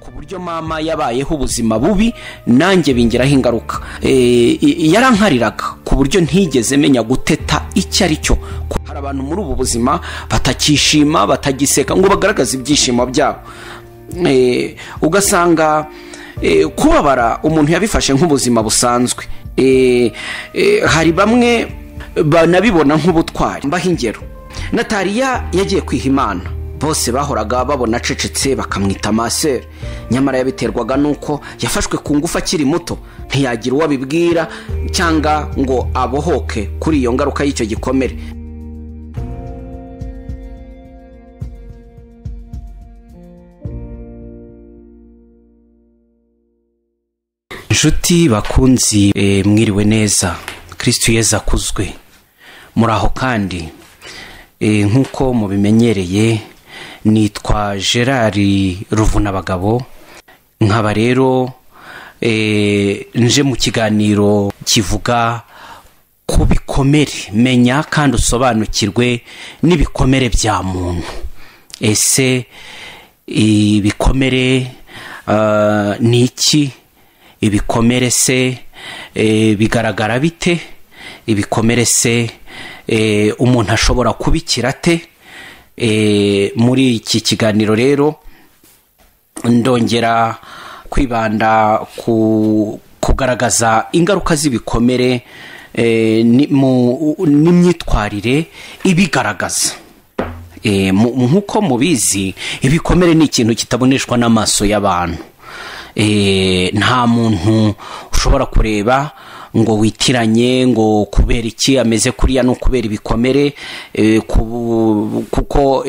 uburyo mama yabayeho ubuzima bubi nanjye bingiraho ingaruka yarankariraga ku buryo ntigeze menya guteta icyo ari cyo hari abantu muri ubu buzima batakishima batagiseka ngo bagaragaze ibyishimo byabo ugasanga kubabara umuntu yabifashe nk'ubuzima busanzwe hari bamwe banabibona nk'ubutwari mbaho ingero nataliya yagiye kwiha imana bose bahoraga babona acecetse bakamwita maseri nyamara yabiterwaga n'uko yafashwe ku ngufu akiri muto ntiyagira uwo abibwira cyangwa ngo abohoke kuri iyo ngaruka y'icyo gikomere inshuti bakunzi mwiriwe neza kirisiti yeza akuzwe muri aho kandi nk'uko mubimenyereye nitwa gerard ruvunabagabo nkaba rero nje mu kiganiro kivuga ku bikomere menya kandi usobanukirwe n'ibikomere bya muntu ese ibikomere ni iki ibikomere se bigaragara bite ibikomere se umuntu ashobora kubikira ate muri iki kiganiro rero ndongera kwibanda ku kugaragaza ingaruka z'ibikomere n'imyitwarire ibigaragaza nk'uko mubizi ibikomere ni ikintu kitaboneshwa n'amaso y'abantu nta muntu ushobora kureba ngo witiranye ngo kubera iki ameze kuriya ni ukubera ibikomere kuko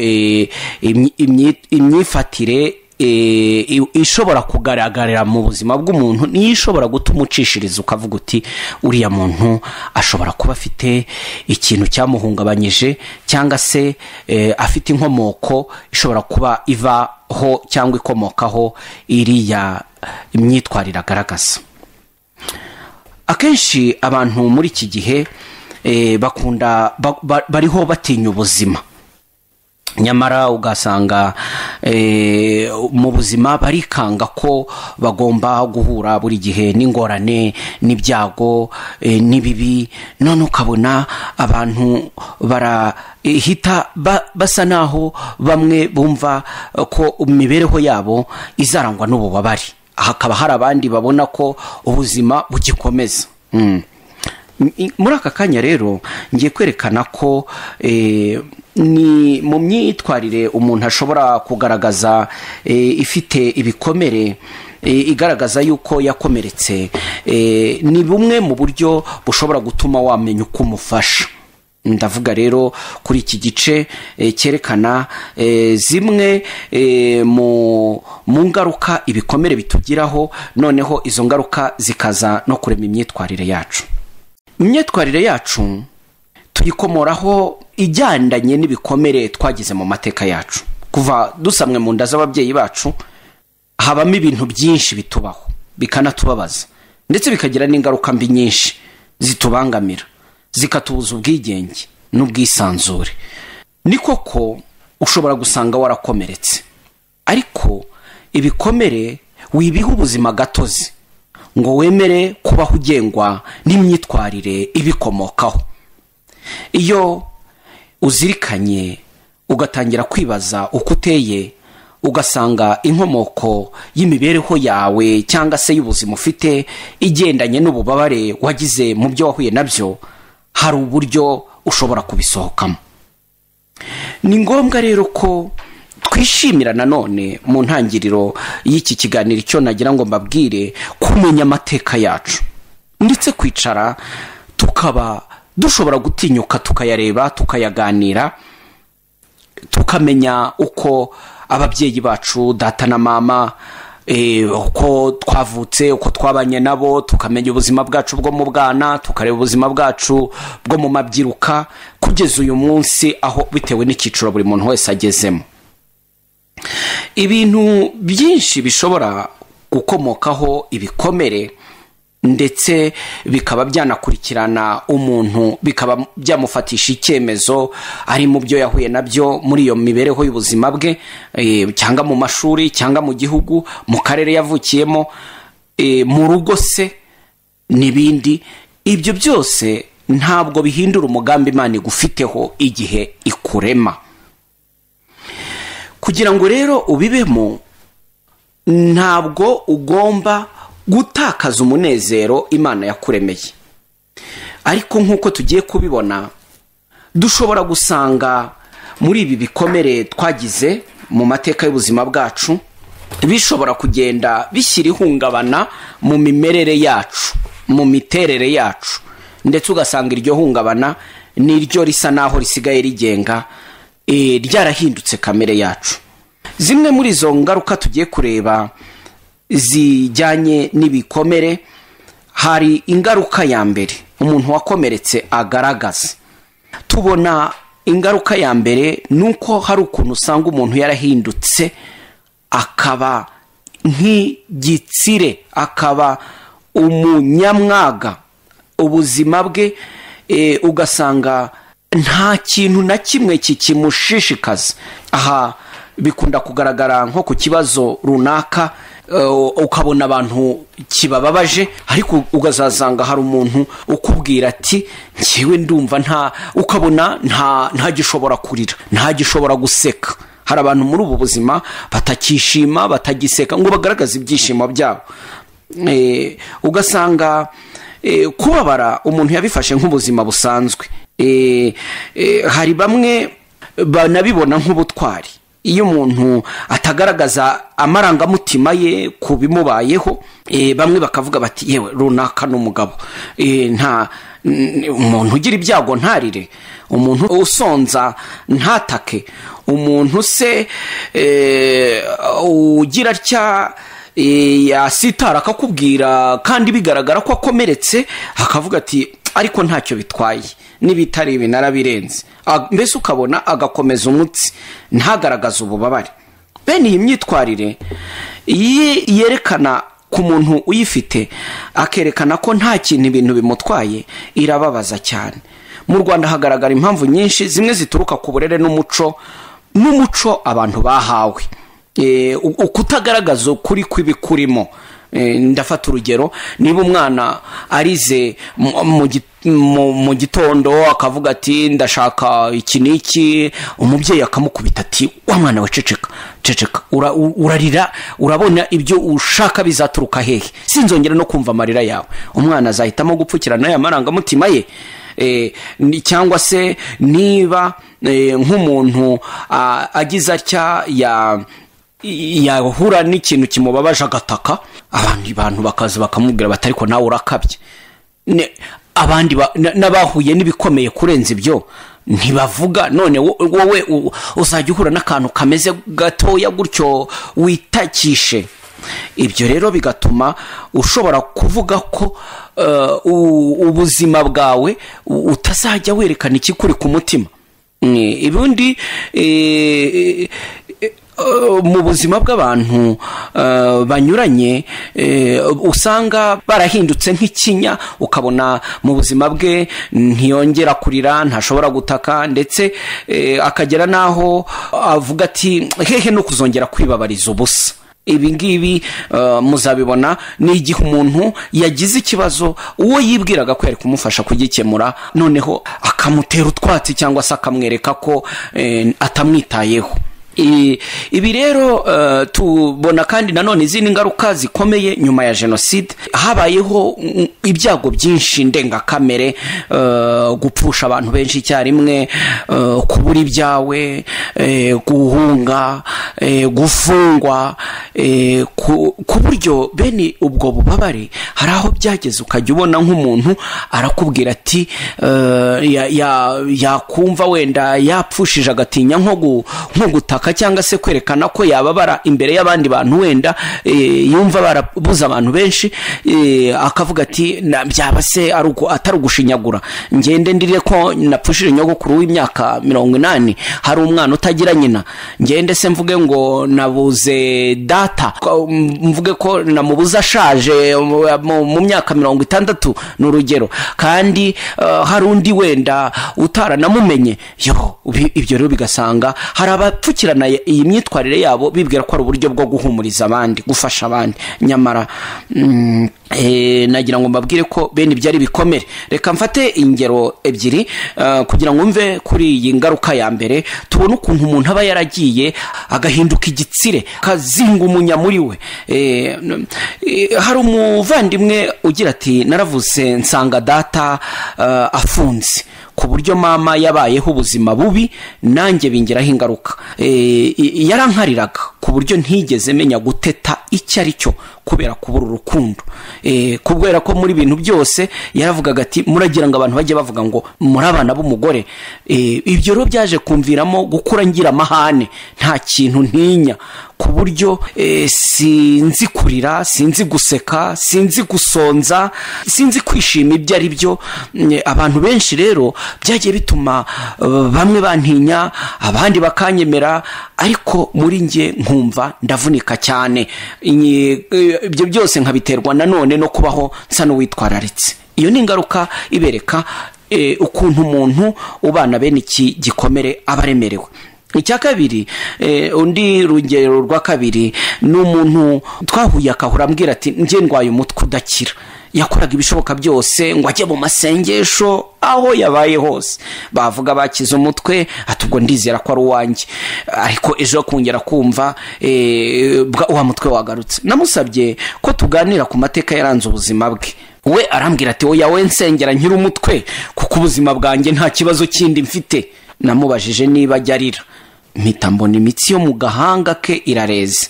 imyifatire ishobora kugaragarira mu buzima bw'umuntu niyo ishobora gutuma ucishiriza ukavuga uti uriya muntu ashobora kuba afite ikintu cyamuhungabanyije cyangwa se afite inkomoko ishobora kuba ivaho cyangwa ikomokaho iriya imyitwarire agaragaza akenshi abantu muri iki gihe bakunda bariho batinya ubuzima nyamara ugasanga mu buzima barikanga ko bagomba guhura buri gihe n'ingorane n'ibyago n'ibibi none ukabona abantu barahita basa naho bamwe bumva ko imibereho yabo izarangwa n'ububabare hakaba hari abandi babona ko ubuzima bugikomeza muri aka kanya rero ngiye kwerekana ko ni mu myitwarire umuntu ashobora kugaragaza ifite ibikomere igaragaza yuko yakomeretse ni bumwe mu buryo bushobora gutuma wamenya uko umufasha ndavuga rero kuri iki gice cyerekana zimwe mu ngaruka ibikomere bitugiraho noneho izo ngaruka zikaza no kurema imyitwarire yacu imyitwarire yacu tuyikomoraho ijyandanye n'ibikomere twagize mu mateka yacu kuva dusamwe mu nda z'ababyeyi bacu habamo ibintu byinshi bitubaho bikanatubabaza ndetse bikagira n'ingaruka mbi nyinshi zitubangamira zikatubuza ubwigenge n'ubwisanzure ni koko ushobora gusanga warakomeretse ariko ibikomere wibiha ubuzima gatozi ngo wemere kubaho ugengwa n'imyitwarire ibikomokaho iyo uzirikanye ugatangira kwibaza uko uteye ugasanga inkomoko y'imibereho yawe cyangwa se y'ubuzima ufite igendanye n'ububabare wagize mu byo wahuye nabyo hari uburyo ushobora kubisohokamo ni ngombwa rero ko twishimira nanone mu ntangiriro y'iki kiganiro icyo nagira ngo mbabwire kumenya amateka yacu ndetse kwicara tukaba dushobora gutinyuka tukayareba tukayaganira tukamenya uko ababyeyi bacu data na mama uko twavutse uko twabanye nabo tukamenya ubuzima bwacu bwo mu bwana tukareba ubuzima bwacu bwo mu mabyiruka kugeza uyu munsi aho bitewe n'icyiciro buri muntu wese agezemo ibintu byinshi bishobora gukomokaho ibikomere ndetse bikaba byanakurikirana umuntu bikaba byamufatisha icyemezo ari mu byo yahuye nabyo muri iyo mibereho y'ubuzima bwe eh, cyangwa mu mashuri cyangwa mu gihugu mu karere yavukiyemo eh, mu rugo se n'ibindi ibyo byose ntabwo bihindura umugambi imana igufiteho igihe ikurema kugira ngo rero ubibemo ntabwo ugomba gutakaza umunezero imana yakuremeye ariko nk'uko tugiye kubibona dushobora gusanga muri ibi bikomere twagize mu mateka y'ubuzima bwacu bishobora kugenda bishyira ihungabana mu mimerere yacu mu miterere yacu ndetse ugasanga iryo hungabana niryo risa n'aho risigaye rigenga ryarahindutse kamere yacu zimwe muri izo ngaruka tugiye kureba zijyanye n'ibikomere hari ingaruka ya mbere umuntu wakomeretse agaragaza tubona ingaruka ya mbere ni uko hari ukuntu usanga umuntu yarahindutse akaba nk'igitsire akaba umunyamwaga ubuzima bwe ugasanga nta kintu na kimwe kikimushishikaza aha bikunda kugaragara nko ku kibazo runaka ukabona abantu kibababaje ariko ukazasanga hari umuntu ukubwira ati ngewe ndumva nta ukabona ntagishobora kurira ntagishobora guseka hari abantu muri ubu buzima batakishima batagiseka ngo bagaragaze ibyishimo byabo ugasanga kubabara umuntu yabifashe nk'ubuzima busanzwe hari bamwe banabibona nk'ubutwari iyo umuntu atagaragaza amarangamutima ye ku bimubayeho bamwe bakavuga bati yewe runaka n'umugabo nta umuntu ugira ibyago ntarire umuntu usonza ntatake umuntu se ugira atya yasitara akakubwira kandi bigaragara ko akomeretse akavuga ati ariko ntacyo bitwaye n'ibitari ibi narabirenze mbese ukabona agakomeza umutsi ntagaragaze ububabare bene iyi myitwarire yerekana ku muntu uyifite akerekana ko nta kintu ibintu bimutwaye irababaza cyane mu rwanda hagaragara impamvu nyinshi zimwe zituruka ku burere n'umuco n'umuco abantu bahawe ukutagaragaza ukuri kw'ibikurimo ndafata urugero niba umwana arize mu gitondo akavuga ati ndashaka iki n'iki umubyeyi akamukubita ati wa mwana we ceceka ceceka urarira urabona ibyo ushaka bizaturuka hehe sinzongera no kumva amarira yawe umwana azahitamo gupfukirana aya marangamutima ye cyangwa se niba nk'umuntu agize atya ya yahura n'ikintu kimubabaje agataka abandi bantu bakaza bakamubwira bati ariko nawe urakabye abandi n'abahuye n'ibikomeye kurenza ibyo ntibavuga none wowe uzajya uhura n'akantu kameze gatoya gutyo witakishe ibyo rero bigatuma ushobora kuvuga ko ubuzima bwawe utazajya werekana ikikuri ku mutima ubundi mu buzima bw'abantu banyuranye usanga barahindutse nk'ikinya ukabona mu buzima bwe ntiyongera kurira ntashobora gutaka ndetse akagera n'aho avuga ati hehe no kuzongera kwibabariza ubusa ibi ngibi muzabibona ni igihe umuntu yagize ikibazo uwo yibwiraga ko yari kumufasha kugikemura noneho akamutera utwatsi cyangwa se akamwereka ko atamwitayeho ibi rero tubona kandi nanone izindi ngaruka zikomeye nyuma ya jenoside habayeho ibyago byinshi ndengakamere gupfusha abantu benshi icyarimwe kubura ibyawe guhunga gufungwa ku buryo bene ubwo bubabare hari aho byageze ukajya ubona nk'umuntu arakubwira ati yakumva wenda yapfushije agatinya nko gutaka gushaka cyangwa se kwerekana ko yababara imbere y'abandi bantu wenda eh, yumva barabuze abantu benshi eh, akavuga ati "Na- byaba se ari uku- atari ugushinyagura ngende ndirire ko napfushije nyogokuru w'imyaka mirongo inani hari umwana utagira nyina ngende se mvuge ngo nabuze data ko- mvuge ko namubuze ashaje mu- mu mu myaka mirongo itandatu ni urugero kandi eh, hari undi wenda utaranamumenye yo ibi- ibyo rero bigasanga hari abapfukirana iyi myitwarire yabo bibwira ko ari uburyo bwo guhumuriza abandi gufasha abandi nyamara mm, eh, nagira ngo mbabwire ko bene ibyo ari ibikomere reka mfate ingero ebyiri eh, kugira ngo mve kuri iyi ngaruka ya mbere tubone ukuntu umuntu aba yaragiye agahinduka igitsire akazinga umunya muri we Eh, n- eh, hari umuvandimwe ugira ati naravuze nsanga data eh, afunze ku buryo mama yabayeho ubuzima bubi nanjye bingiraho ingaruka Eh, i- yarankariraga ku buryo ntigeze menya guteta icyo ari cyo kubera kubura urukundo Eh, kubera ko muri bintu byose yaravugaga ati muragira ngo abantu bajye bavuga ngo muri abana b'umugore Eh, ibyo rero byaje kumviramo gukura ngira amahane nta kintu ntinya ku buryo eh, sinzi kurira sinzi guseka sinzi gusonza sinzi kwishima ibyo ari byo Mm, abantu benshi rero byagiye bituma eh, bamwe bantinya abandi bakanyemera ariko muri njye nkumva ndavunika cyane Iyi- eh, ibyo byose nkabiterwa nanone no kubaho nsa n'uwitwararitse iyo ni ingaruka ibereka eh, ukuntu umuntu ubana bene iki gikomere aba aremerewe icya kabiri eh, undi rugero rwa kabiri ni umuntu twahuye akahura ambwira ati njye ndwaye umutwe udakira yakoraga ibishoboka byose ngo ajye mu masengesho aho yabaye hose bavuga bakize umutwe ati ubwo ndizera ko ari uwanjye ariko ejo kongera kumva eh, bwa- wa mutwe wagarutse namusabye ko tuganira ku mateka yaranze ubuzima bwe we arambwira ati oya we nsengera nkiri umutwe kuko ubuzima bwanjye nta kibazo kindi mfite namubajije niba ajya arira mpita mbona imitsi yo mu gahanga ke irareze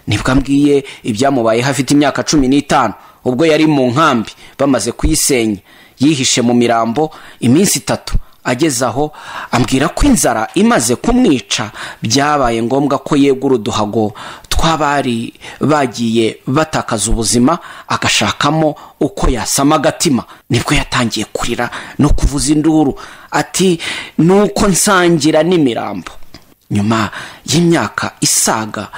nibwo ambwiye ibyamubayeho afite imyaka cumi n'itanu ubwo yari mu nkambi bamaze kuyisenya yihishe mu mirambo iminsi itatu ageze aho ambwira ko inzara imaze kumwica byabaye ngombwa ko yegura uduhago tw'abari bagiye batakaza ubuzima agashakamo uko yasama agatima nibwo yatangiye kurira no kuvuza induru ati nuko nsangira n'imirambo nyuma y'imyaka isaga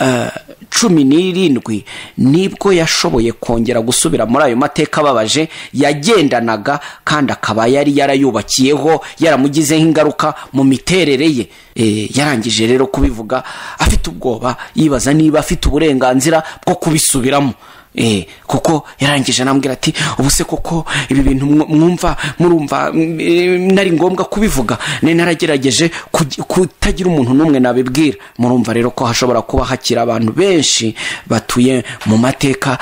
eh, cumi n'irindwi nibwo yashoboye kongera gusubira muri ayo mateka ababaje yagendanaga kandi akaba yari yarayubakiyeho yaramugizeho ingaruka mu miterere ye Eh, yarangije rero kubivuga afite ubwoba yibaza niba afite uburenganzira bwo kubisubiramo Eh, kuko yarangije anambwira ati ubu se koko ibi bintu mw- mwumva murumva mm, eh, nari ngombwa kubivuga nari naragerageje kugi- kutagira umuntu n'umwe nabibwira murumva rero ko hashobora kuba hakiri abantu benshi batuye mu mateka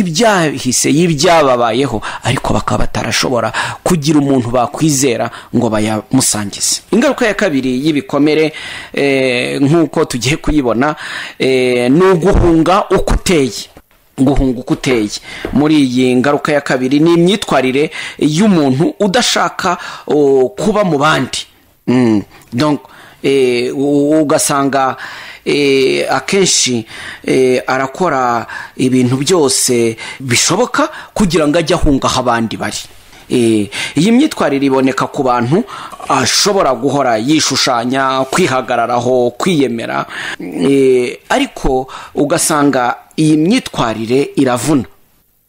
y'ibyahise y'ibyababayeho ariko bakaba batarashobora kugira umuntu bakwizera ngo bayamusangize ingaruka ya kabiri y'ibikomere eh, nk'uko tugiye kuyibona eh, ni uguhunga uko uteye guhunga uko uteye muri iyi ngaruka ya kabiri ni imyitwarire y'umuntu udashaka o, kuba mu bandi Mm, donc eh, u- ugasanga eh, akenshi eh, arakora ibintu byose bishoboka kugira ngo ajye ahunga aho abandi bari Eh, iyi myitwarire iboneka ku bantu ashobora guhora yishushanya kwihagararaho kwiyemera Eh, ariko ugasanga iyi myitwarire iravuna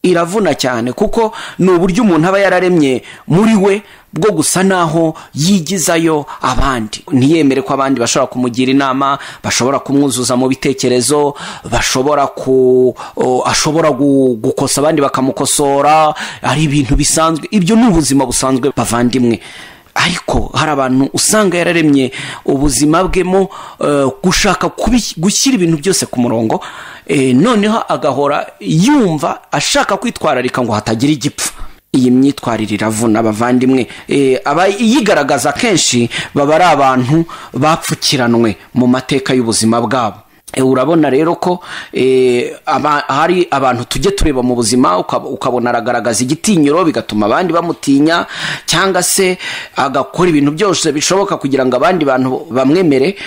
iravuna cyane kuko ni uburyo umuntu aba yararemye muri we bwo gusa naho yigizayo abandi ntiyemere ko abandi bashobora kumugira inama bashobora kumwuzuza mu bitekerezo bashobora ku o, ashobora gu- gukosa abandi bakamukosora ari ibintu bisanzwe ibyo ni ubuzima busanzwe bavandimwe ariko hari abantu usanga yararemye ubuzima bwemo eh, gushaka kubi- gushyira ibintu byose ku murongo eh, noneho agahora yumva ashaka kwitwararika ngo hatagira igipfa iyi myitwarire iravuna abavandimwe Eh, abayigaragaza kenshi baba ari abantu bapfukiranwe mu mateka y'ubuzima bwabo urabona rero ko hari abantu tujye tureba mu buzima ukabona aragaragaza igitinyiro bigatuma abandi bamutinya cyangwa se agakora ibintu byose bishoboka kugira ngo abandi bantu bamwemere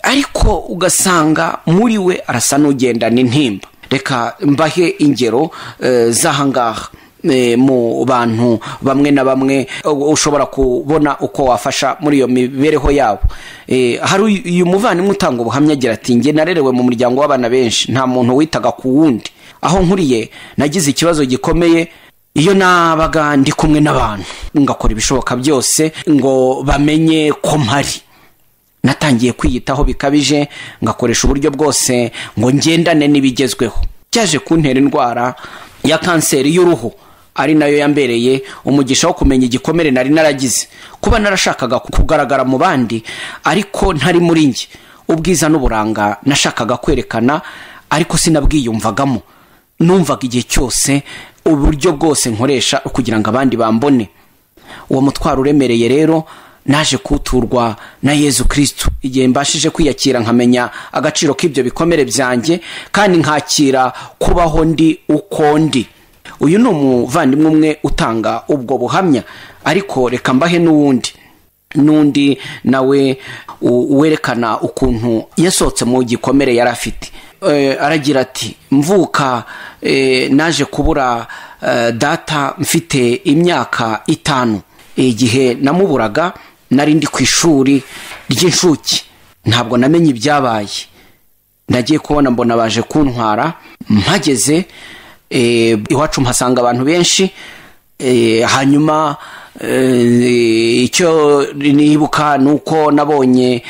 ariko ugasanga muri we arasa n'ugendana intimba reka mbahe ingero z'ahangaha mu bantu bamwe na bamwe ushobora kubona uko wafasha muri iyo mibereho yabo hari uyu muvandimwe utanga ubuhamya agira ati nge narerewe mu muryango w'abana benshi nta muntu witaga ku wundi aho nkuriye nagize ikibazo gikomeye iyo nabaga ndi kumwe n'abantu ngakora ibishoboka byose ngo bamenye ko mpari natangiye kwiyitaho bikabije ngakoresha uburyo bwose ngo ngendane n'ibigezweho byaje kuntera indwara ya kanseri y'uruhu ari nayo yambereye umugisha wo kumenya igikomere nari naragize kuba narashakaga kugaragara mu bandi ariko ntari muri njye ubwiza n'uburanga nashakaga kwerekana ariko sinabwiyumvagamo numvaga igihe cyose uburyo bwose nkoresha kugira ngo abandi bambone uwo mutwaro uremereye rero naje kuturwa na yezu kirisitu igihe mbashije kwiyakira nkamenya agaciro k'ibyo bikomere byanjye kandi nkakira kubaho ndi uko ndi uyu ni umuvandimwe umwe utanga ubwo buhamya ariko reka mbahe n'uwundi n'undi nawe werekana ukuntu yasohotse mu gikomere yari afite aragira ati mvuka naje kubura data mfite imyaka itanu igihe namuburaga nari ndi ku ishuri ry'inshuke ntabwo namenye ibyabaye nagiye kubona mbona baje kuntwara mpageze iwacu mpasanga abantu benshi hanyuma icyo nibuka ni uko nabonye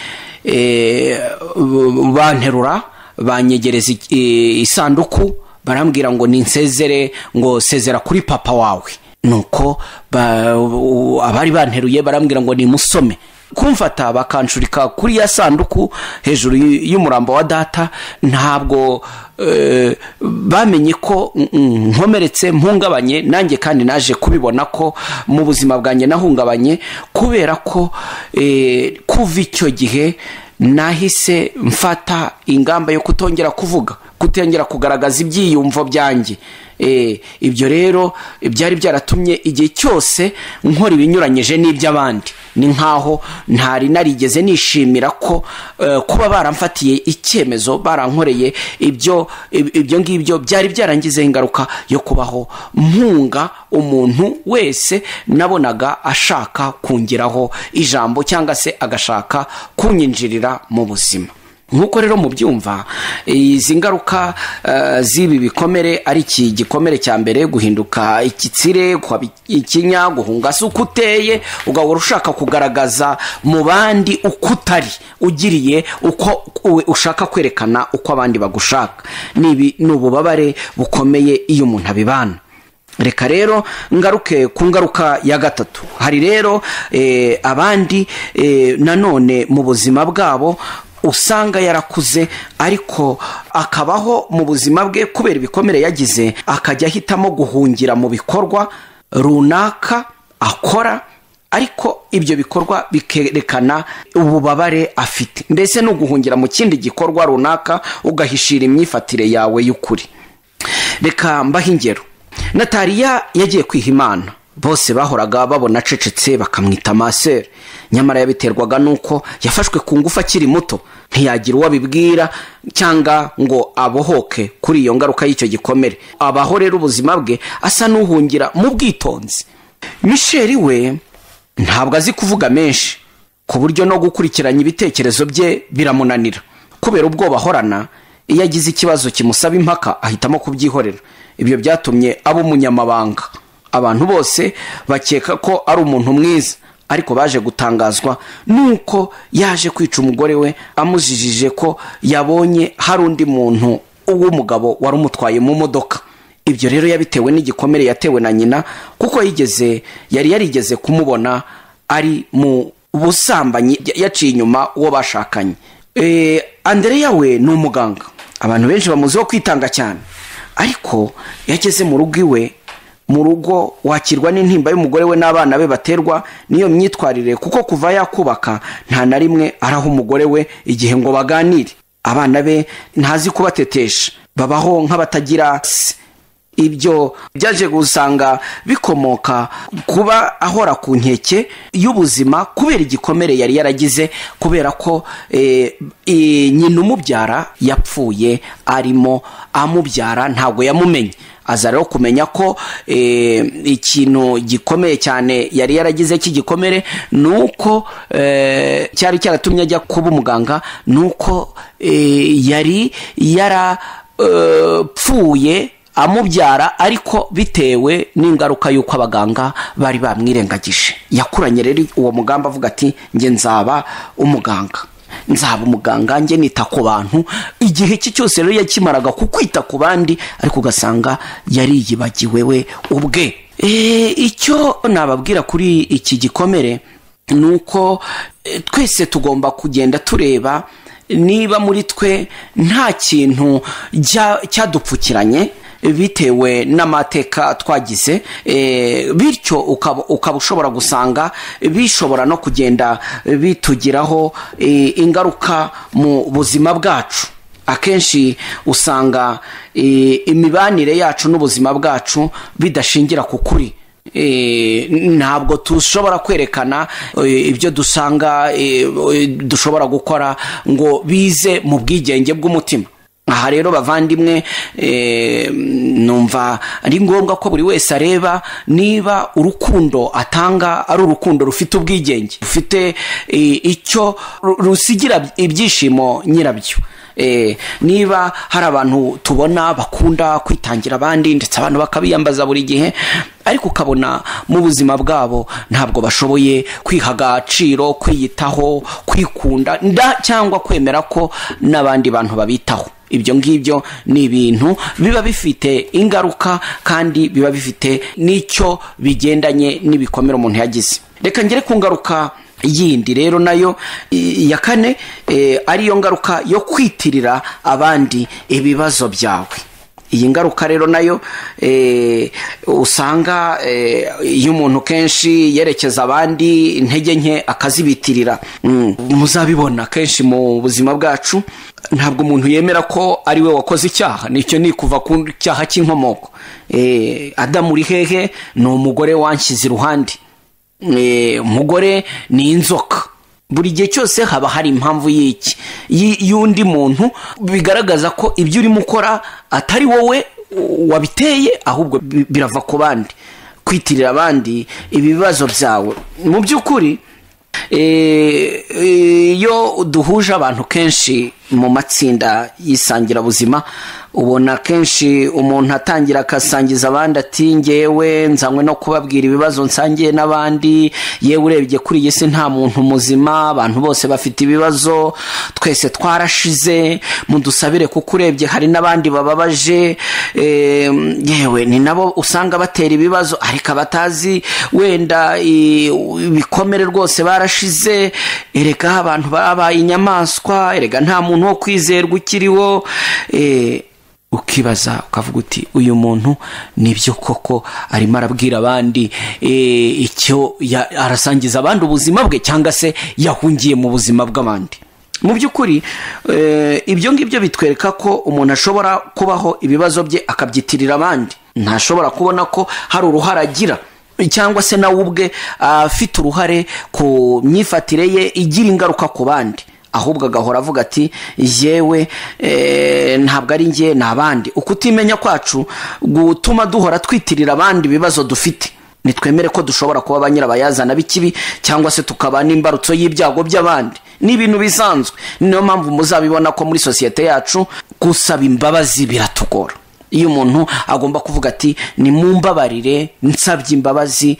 banterura banyegereza isanduku barambwira ngo ninsezere ngo sezera kuri papa wawe nuko abari banteruye barambwira ngo nimusome kumfata bakanshurika kuri ya sanduku hejuru y'umurambo wa data ntabwo bamenye ko nkomeretse mpungabanye nanjye kandi naje kubibona ko mu buzima bwanjye nahungabanye kubera ko kuva icyo gihe nahise mfata ingamba yo kutongera kuvuga kutongera kugaragaza ibyiyumvo byanjye ibyo rero byari byaratumye igihe cyose nkora ibinyuranyije n'iby'abandi ni nkaho ntari narigeze nishimira ko kuba baramfatiye icyemezo barankoreye ibyo ibyo ngibyo byari byarangizeho ingaruka yo kubaho mpunga umuntu wese nabonaga ashaka kungeraho ijambo cyangwa se agashaka kunyinjirira mu buzima nk'uko rero mubyumva izi ngaruka z'ibi bikomere ari iki gikomere cya mbere guhinduka igitsire ikinya guhunga se uko uteye ugahora ushaka kugaragaza mu bandi uko utari ugiriye uko ushaka kwerekana uko abandi bagushaka ni ububabare bukomeye iyo umuntu abibana reka rero ngaruke ku ngaruka ya gatatu hari rero abandi nanone mu buzima bwabo usanga yarakuze ariko akabaho mu buzima bwe kubera ibikomere yagize akajya ahitamo guhungira mu bikorwa runaka akora ariko ibyo bikorwa bikerekana ububabare afite ndetse no guhungira mu kindi gikorwa runaka ugahishira imyifatire yawe y'ukuri reka mbaho ingero natariya yagiye kwiha imana bose bahoraga babona acecetse bakamwita maseri nyamara yabiterwaga n'uko yafashwe ku ngufu akiri muto ntiyagira uwo abibwira cyangwa ngo abohoke kuri iyo ngaruka y'icyo gikomere abaho rero ubuzima bwe asa n'uhungira mu bwitonzi misheri we ntabwo azi kuvuga menshi ku buryo no gukurikiranya ibitekerezo bye biramunanira kubera ubwoba ahorana iyo agize ikibazo kimusaba impaka ahitamo kubyihorera ibyo byatumye aba umunyamabanga abantu bose bakeka ko ari umuntu mwiza ariko baje gutangazwa nuko yaje kwica umugore we amujijije ko yabonye hari undi muntu w'umugabo wari umutwaye mu modoka ibyo rero yabitewe n'igikomere yatewe na nyina kuko yigeze yari yarigeze kumubona ari mu busambanyi yaciye inyuma uwo bashakanye andereya we ni umuganga abantu benshi bamuziho kwitanga cyane ariko yageze mu rugo iwe mu rugo wakirwa n'intimba y'umugore we n'abana be baterwa n'iyo myitwarire kuko kuva yakubaka nta na rimwe araho umugore we igihe ngo baganire abana be ntazi kubatetesha babaho nk'abatagira ibyo byaje gusanga bikomoka kuba ahora ku nkeke y'ubuzima kubera igikomere yari yaragize kubera ko nyina umubyara yapfuye arimo amubyara ntabwo yamumenye aza rero kumenya ko ikintu gikomeye cyane yari yaragize cy'igikomere ni uko cyari cyaratumye ajya kuba umuganga ni uko yari yarapfuye amubyara ariko bitewe n'ingaruka y'uko abaganga bari bamwirengagije yakuranye rero uwo mugamba avuga ati njye nzaba umuganga nzaba umuganga njye nita ku bantu igihe cye cyose rero yakimaraga ku kwita ku bandi ariko ugasanga yariyibagiwe we ubwe icyo nababwira kuri iki gikomere ni uko twese tugomba kugenda tureba niba muri twe nta kintu cyadupfukiranye bitewe n'amateka twagize bityo ukaba ushobora gusanga bishobora no kugenda bitugiraho ingaruka mu buzima bwacu akenshi usanga imibanire yacu n'ubuzima bwacu bidashingira ku kuri ntabwo dushobora kwerekana ibyo dusanga dushobora gukora ngo bize mu bwigenge bw'umutima aha rero bavandimwe numva ari ngombwa ko buri wese areba niba urukundo atanga ari urukundo rufite ubwigenge rufite icyo rusigira ibyishimo nyirabyo niba hari abantu tubona bakunda kwitangira abandi ndetse abantu bakabiyambaza buri gihe ariko ukabona mu buzima bwabo ntabwo bashoboye kwiha agaciro kwiyitaho kwikunda cyangwa kwemera ko n'abandi bantu babitaho ibyo ngibyo ni ibintu biba bifite ingaruka kandi biba bifite n'icyo bigendanye n'ibikomere umuntu yagize reka ngere ku ngaruka yindi rero nayo ya kane ariyo ngaruka yo kwitirira abandi ibibazo byawe iyi ngaruka rero nayo usanga iyo umuntu kenshi yerekeza abandi intege nke akazibitirira muzabibona kenshi mu buzima bwacu ntabwo umuntu yemera ko ari we wakoze icyaha nicyo ni kuva ku cyaha cy'inkomoko adamu uri hehe ni umugore wanshyize iruhande umugore ni inzoka buri gihe cyose haba hari impamvu y'iki y'undi muntu bigaragaza ko ibyo urimo ukora atari wowe wabiteye ahubwo birava ku bandi kwitirira abandi ibibazo byawe mu by'ukuri iyo duhuje abantu kenshi mu matsinda y'isangirabuzima ubona kenshi umuntu atangira agasangiza abandi ati ngewe nzanywe no kubabwira ibibazo nsangiye n'abandi yewe urebye kuri iyi si nta muntu muzima abantu bose bafite ibibazo twese twarashize mudusabire kuko urebye hari n'abandi bababaje yewe ni nabo usanga batera ibibazo ariko abatazi wenda ibikomere rwose barashize erega abantu babaye inyamaswa erega nta muntu wo kwizerwa ukiriho ukibaza ukavuga uti uyu muntu nibyo koko arimo arabwira abandi icyo arasangiza abandi ubuzima bwe cyangwa se yahungiye mu buzima bw'abandi mu by'ukuri ibyo ngibyo bitwereka ko umuntu ashobora kubaho ibibazo bye akabyitirira abandi ntashobora kubona ko hari uruhare agira cyangwa se nawe ubwe afite uruhare ku myifatire ye igira ingaruka ku bandi ahubwo agahora avuga ati yewe ntabwo ari njye ni abandi ukutimenya kwacu gutuma duhora twitirira abandi ibibazo dufite nitwemere ko dushobora kuba ba nyirabayazana b'ikibi cyangwa se tukaba n'imbarutso y'ibyago by'abandi ni ibintu bisanzwe niyo mpamvu muzabibona ko muri sosiyete yacu gusaba imbabazi biratugora iyo umuntu agomba kuvuga ati ni mu mbabarire nsabye imbabazi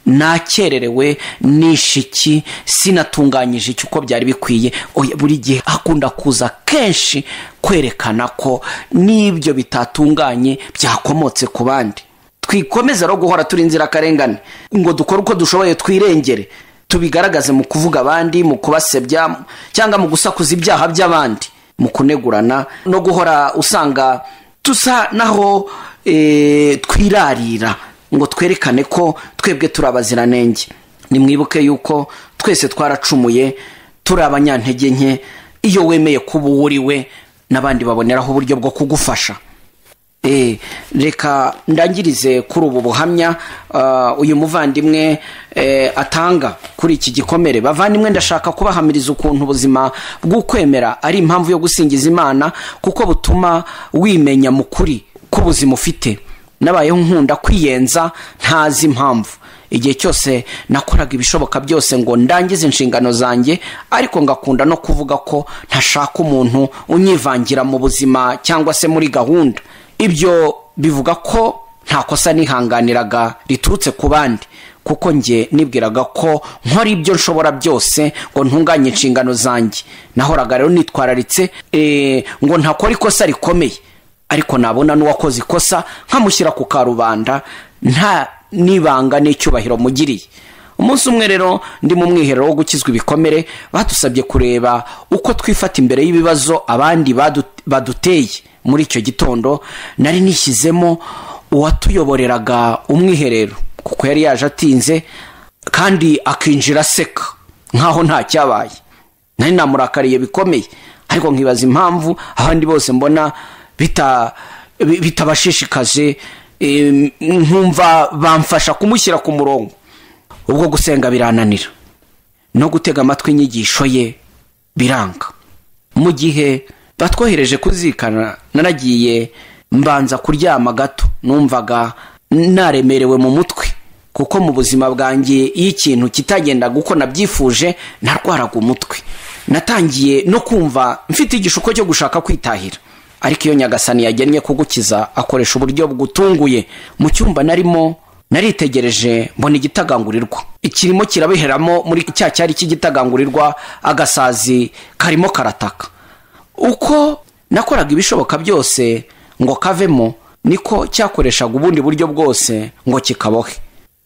nakererewe nishiki sinatunganyije iki uko byari bikwiye buri gihe akunda kuza kenshi kwerekana ko n'ibyo bitatunganye byakomotse ku bandi twikomeza no guhora turi inzirakarengane ngo dukore uko dushoboye twirengere tubigaragaze mu kuvuga abandi mu kubasebya cyangwa mu gusakuza ibyaha by'abandi mu kunegurana no guhora usanga dusa naho twirarira ngo twerekane ko twebwe turi abaziranenge nimwibuke yuko twese twaracumuye turi abanyantege nke iyo wemeye kuba uwo uri we n'abandi baboneraho uburyo bwo kugufasha reka ndangirize kuri ubu buhamya uyu muvandimwe atanga kuri iki gikomere bavandimwe ndashaka kubahamiriza ukuntu ubuzima bw'ukwemera ari impamvu yo gusingiza imana kuko butuma wimenya mu kuri k'ubuzima ufite nabayeho nkunda kwiyenza ntazi impamvu igihe cyose nakoraga ibishoboka byose ngo ndangize inshingano zanjye ariko ngakunda no kuvuga ko ntashaka umuntu unyivangira mu buzima cyangwa se muri gahunda ibyo bivuga ko nta kosa nihanganiraga riturutse ku bandi kuko njye nibwiraga ko nkora ibyo nshobora byose ngo ntunganye inshingano zanjye nahoraga rero nitwararitse eh, ngo ntakora ikosa rikomeye ariko nabona n'uwakoze ikosa nkamushyira ku karubanda nta n'ibanga n'icyubahiro mugiriye umunsi umwe rero ndi mu mwiherero wo gukizwa ibikomere badusabye kureba uko twifata imbere y'ibibazo abandi badu- baduteye muri icyo gitondo nari nishyizemo uwatuyoboreraga umwiherero kuko yari yaje atinze kandi akinjira aseka nk'aho nta cyabaye nari namurakariye bikomeye ariko nkibaza impamvu abandi bose mbona bita- bi- bitabashishikaje em, nkumva bamfasha kumushyira ku murongo ubwo gusenga birananira no gutega amatwi inyigisho ye biranga mu gihe batwohereje kuzikana naragiye mbanza kuryama gato numvaga naremerewe mu mutwe kuko mu buzima bwanjye iyo ikintu kitagendaga uko nabyifuje narwaraga umutwe natangiye no kumva mfite igishuko cyo gushaka kwitahira ariko iyo nyagasani yagennye kugukiza akoresha uburyo bugutunguye mu cyumba narimo naritegereje mbona igitagangurirwa ikirimo kirabiheramo muri cya cyari cy'igitagangurirwa agasazi karimo karataka uko nakoraga ibishoboka byose ngo kavemo niko cyakoreshaga ubundi buryo bwose ngo kikabohe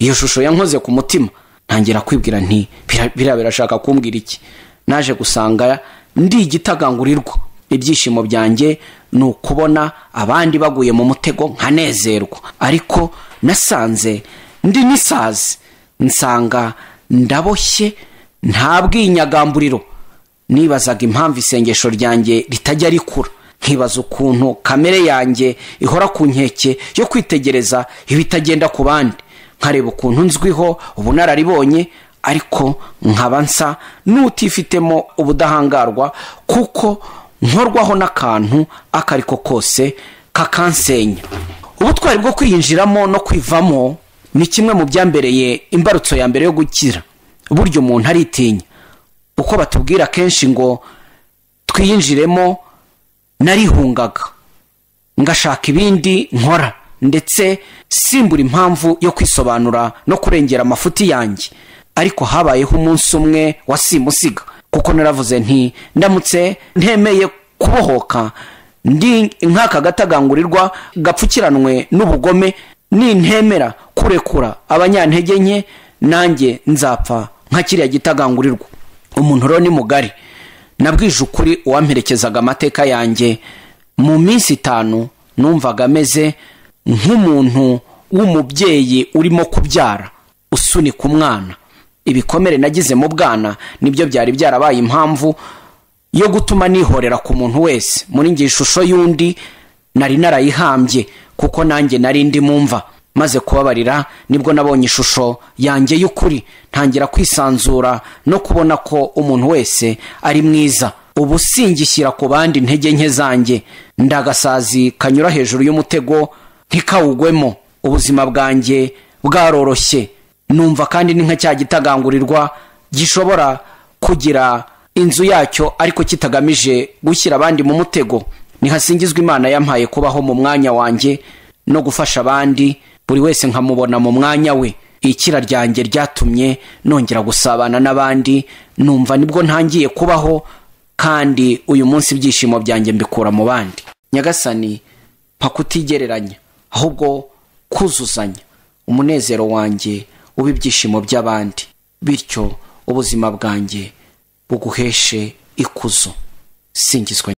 iyo shusho yankoze ku mutima ntangira kwibwira nti "Bira- biriya birashaka kumbwira iki naje gusanga ndi igitagangurirwa ibyishimo byanjye ni ukubona abandi baguye mu mutego nkanezerwa ariko nasanze ndi n'isazi nsanga ndaboshye nta bwinyagamburiro nibazaga impamvu isengesho ryanjye ritajya rikura nkibaza ukuntu kamere yanjye ihora ku nkeke yo kwitegereza ibitagenda ku bandi nkareba ukuntu nzwiho ubunararibonye ariko nkaba nsa n'utifitemo ubudahangarwa kuko nkorwaho n'akantu ako ariko kose kakansenya ubutwari bwo kwiyinjiramo no kwivamo ni kimwe mu byambereye imbarutso ya mbere yo gukira burya umuntu aritinya uko batubwira kenshi ngo twiyinjiremo narihungaga ngashaka ibindi nkora ndetse simbura impamvu yo kwisobanura no kurengera amafuti yanjye ariko habayeho umunsi umwe wa simusiga kuko naravuze nti ndamutse ntemeye kubohoka ndi nk'aka gatagangurirwa gapfukiranwe n'ubugome nintemera kurekura abanyantege nke nanjye nzapfa nka kiriya gitagangurirwa umuntu rero ni mugari nabwije ukuri uwamperekezaga amateka yanjye mu minsi itanu numvaga ameze nk'umuntu w'umubyeyi urimo kubyara usunika umwana ibikomere nagize mu bwana nibyo byari byarabaye impamvu yo gutuma nihorera ku muntu wese muri nge ishusho y'undi nari narayihambye kuko nanjye nari ndi mumva maze kubabarira nibwo nabonye ishusho yanjye y'ukuri ntangira kwisanzura no kubona ko umuntu wese ari mwiza ubu singishyira ku bandi intege nke zanjye ndagasazi kanyura hejuru y'umutego ntikawugwemo ubuzima bwanjye bwaroroshye numva kandi ni nka cya gitagangurirwa gishobora kugira inzu yacyo ariko kitagamije gushyira abandi mu mutego nihasingizwa imana yampaye kubaho mu mwanya wanjye no gufasha abandi buri wese nkamubona mu mwanya we ikira ryanjye ryatumye nongera gusabana n'abandi numva nibwo ntangiye kubaho kandi uyu munsi ibyishimo byanjye mbikura mu bandi nyagasani mpa kutigereranya ahubwo kuzuzanya umunezero wanjye uba ibyishimo by'abandi bityo ubuzima bwanjye buguheshe ikuzo singizwa